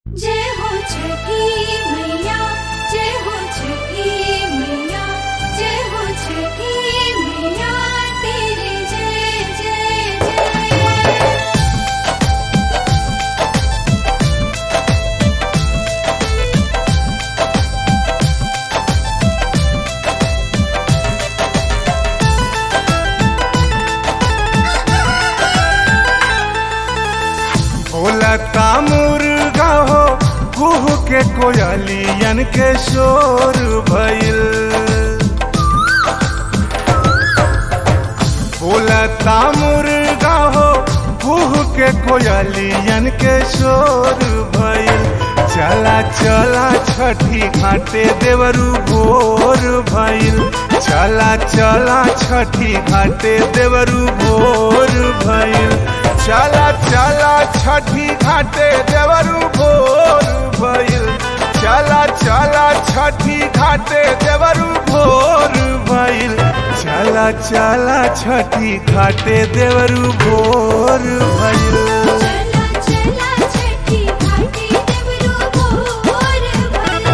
जय हो छठी मैया जय हो छठी मैया जय हो छठी मैया तेरे जय जय जय बोलता मुर्गा हो कुह के कोयलियन के शोर भइल बोलता मुर्गा हो कुह के कोयलियन के शोर भइल चला चला छठी घाटे देवरू भोर भइल चला चला छठी घाटे देवरू भोर भइल चला चला छठी घाटे देवरू भोर भइल चला चला छठी घाटे देवरू भोर भइल चला चला छठी घाटे देवरू भोर भइल चला चला छठी घाटी देवरू भोर भइल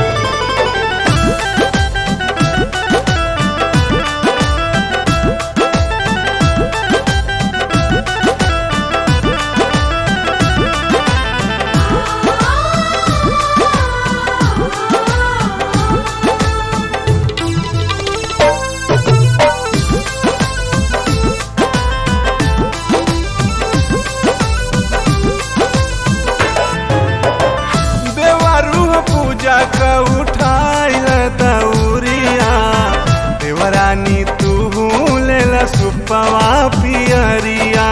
देवरू पूजा का उठाइल दौरिया देवरानी तू लेला सुपवा पियरिया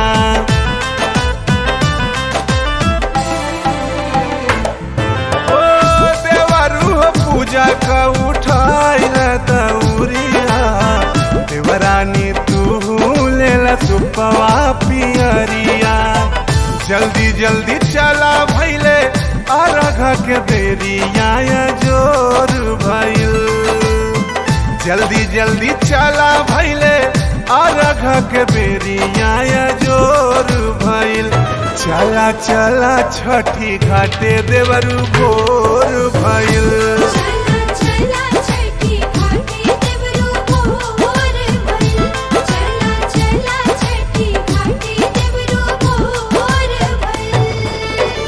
ओ देवरू पूजा का उठाइल दौरिया देवरानी तू लेला सुपवा पियरिया जल्दी जल्दी चला भैले अरघ के बेरिया जोर भइल जल्दी जल्दी चला भैले अरघ के बेरिया जोर भइल चला चला छठी घाटे देवरू भोर भइल चला चला छठी घाटी देवरू भोर भइल चला चला छठी घाटी देवरू भोर भइल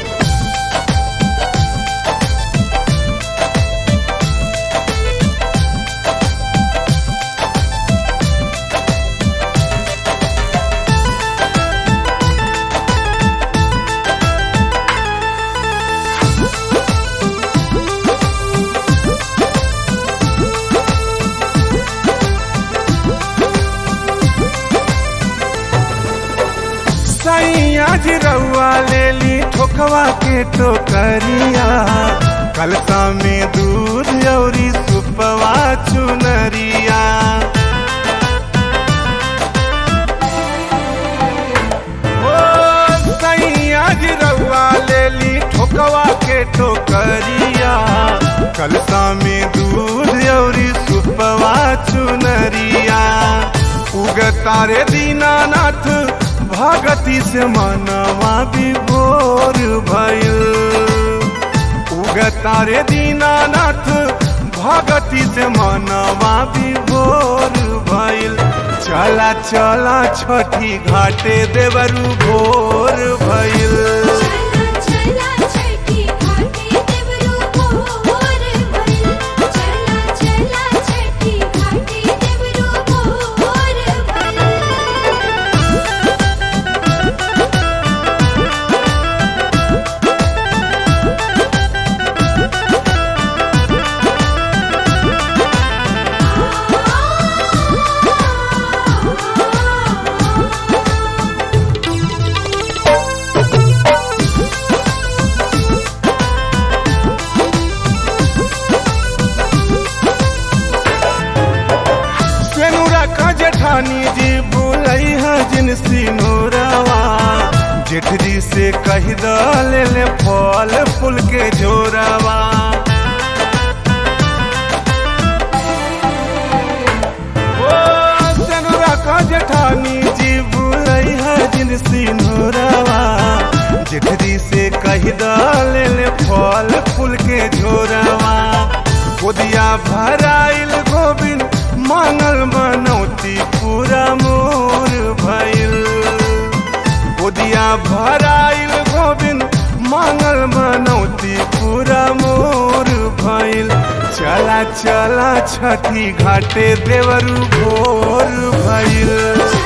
सैया जी रउआ ले ली ठोकवा के टोकरिया कलसा में दूध औरी सुपवा चुनरिया ओ सैया जी रउआ ले ली ठोकवा के टोकरिया कलसा में दूध औरी सुपवा चुनरिया उगतारे दीनानाथ भगति से मनवा विभोर भइल उगतारे दीनानाथ भगति से मनवा विभोर भइल चला चला छठी घाटे देवरू भोर भइल चला चला छठी घाटी देवरू भोर भइल चला चला छठी घाटी देवरू भोर भइल सेनुरा का जेठानी जी बोलई है जिन सिनोरवा जेठ जी से कह द ले ले फल फूल के जोरवा ओ सेनुरा का जेठानी जी बोलई है जिन सिनोरवा जेठ जी से कह द ले ले फल भराइल गोविंद मांगल मनौती पूरा मोर भइल गोदिया भराइल गोविंद मांगल मनौती पूरा मोर भइल चला चला छठी घाटे देवरू भोर भइल